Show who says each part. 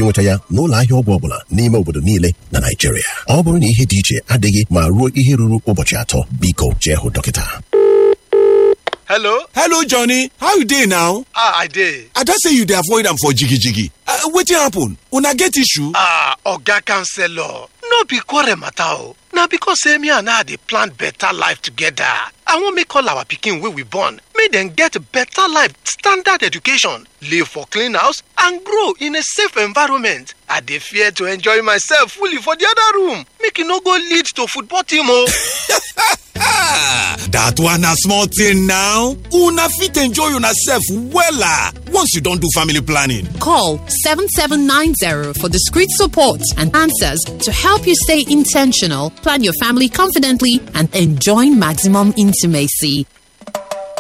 Speaker 1: ịnweta ya n'ụlọ ahịa ọgwụ ọbụla n'ime obodo niile na Naịjirịa ọ bụrụ na ihe dị iche adịghị ma ruo ihe ruru ụbọchị atọ biko jee hụ dọkịta
Speaker 2: hello
Speaker 3: hello johnny how you dey now
Speaker 2: ah i dey
Speaker 3: i don say you dey avoid am for jigijigi wetin happen una get issue
Speaker 2: ah oga counselor no be quarrel matter o na because say me and her dey plan better life together i wan make all our pikin wey we born make dem get better life standard education live for clean house and grow in a safe environment i dey fear to enjoy myself fully for the other room make e no go lead to football team o.
Speaker 3: dat one na small thing now una fit enjoy una sef wella once you don do family planning
Speaker 4: Call 7790 for discreet support and answers to help you stay intentional, plan your family confidently, and enjoy maximum intimacy.